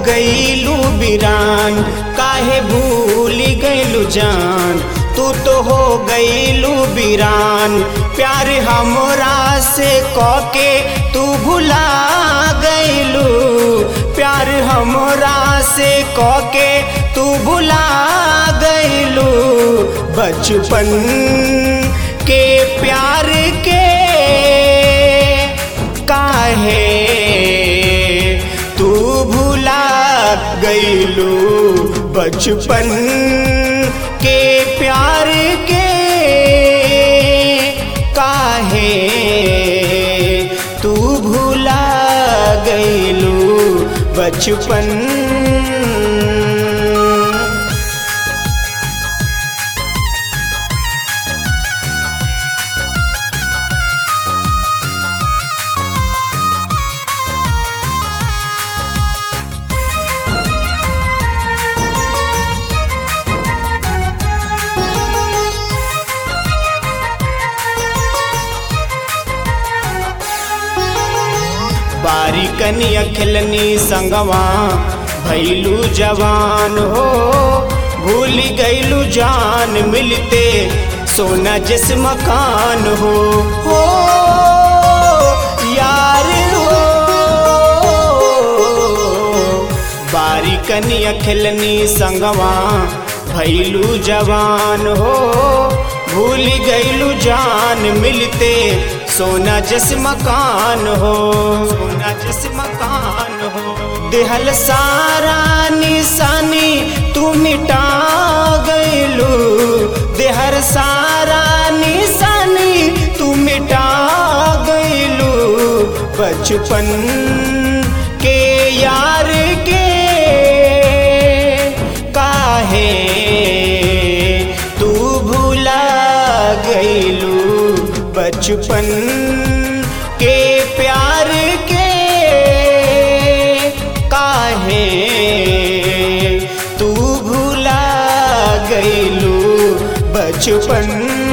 गईलू बिरान काहे भूल गईलू जान तू तो हो गईलू बिरान प्यार हमरा से कके तू भुला गईलू प्यार हमरा से कके तू भुला गईलू बचपन के प्यार के काहे तू भुला गईलू बचपन के प्यार के काहे तू भुला गईलू बचपन बारी कनिया खिलनी संगवा भैलू जवान हो भूल गईलू जान मिलते सोना जिस मकान हो हो यार हो बारी कनिया खिलनी संगवा भैलू जवान हो भूल गईलू जान मिलते सोना जिस मकान हो सोना जिस मकान हो दिहल सारा निशानी तू मिटा गईलू देहर सारा निशानी तू मिटा गईलू बचपन के यार के काहे तू भूला गईलू बचपन के प्यार के काहे तू भूला गईलू बचपन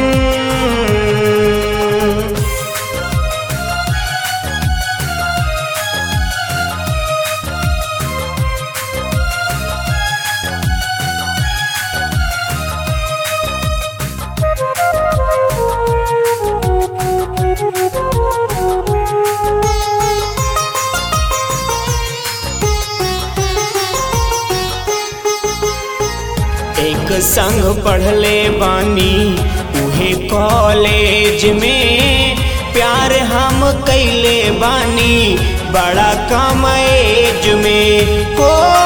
एक संग पढ़ले बानी उहे कॉलेज में प्यार हम कैले बानी बड़ा कम एज में हो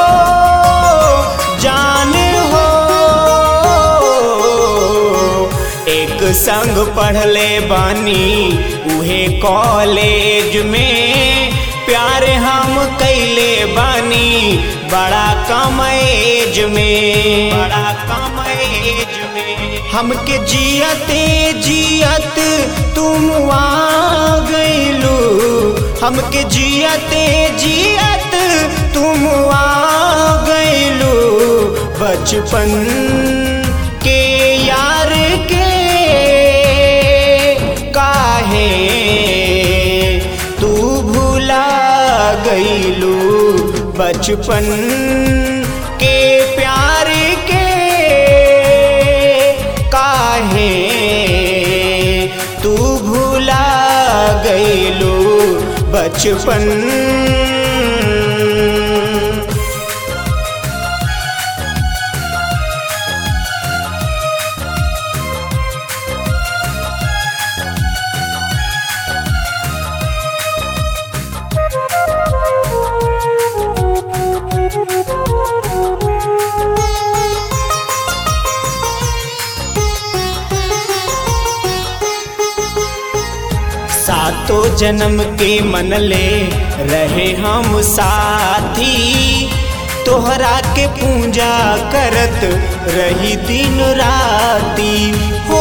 जान हो एक संग पढ़ले बानी उहे कॉलेज में प्यार हम कैले बानी बड़ा कम एज में बड़ा कम एज में हमके जियते जियत तुम आ गईलू हमके जियते जियत तुम आ गईलू बचपन के यार के काहे तू भूला गईलू बचपन के प्यार के काहे तू भूला गईलू बचपन सातों जन्म के मनले रहे हम साथी तोहरा के पूजा करत रही दिन राती हो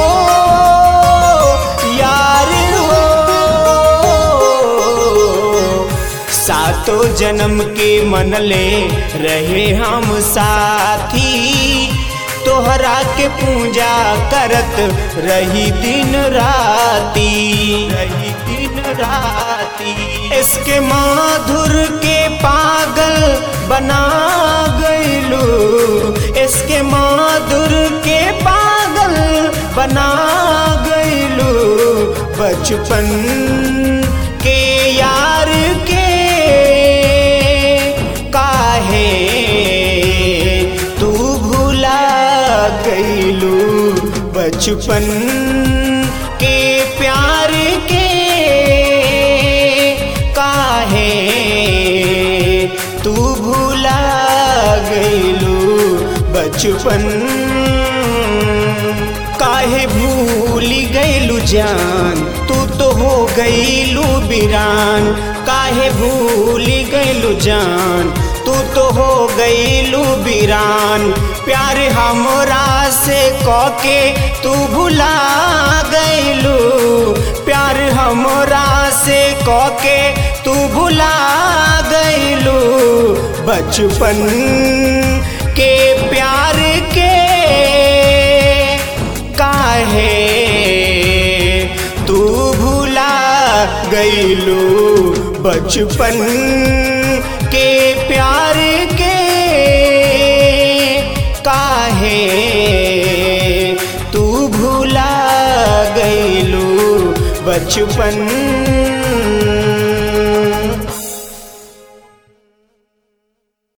यार हो सातों जन्म के मनले रहे हम साथी तोहरा के पूजा करत रही दिन राती रही दिन राती इसके माधुर के पागल बना गईलू इसके माधुर के पागल बना गईलू बचपन के यार के काहे तू भुला गईलू बचपन के प्यार के काहे तू भुला गईलू बचपन काहे भूल गईलू जान तू तो हो गईलू बिरान काहे भूल गईलू जान तू तो हो गईलू बिरान प्यार हमरा से कके तू भुला गईलू प्यार हमरा से कके तू भुला गईलू बचपन के प्यार के काहे तू भुला गईलू बचपन के प्यार के काहे तू भुला गईलू बचपन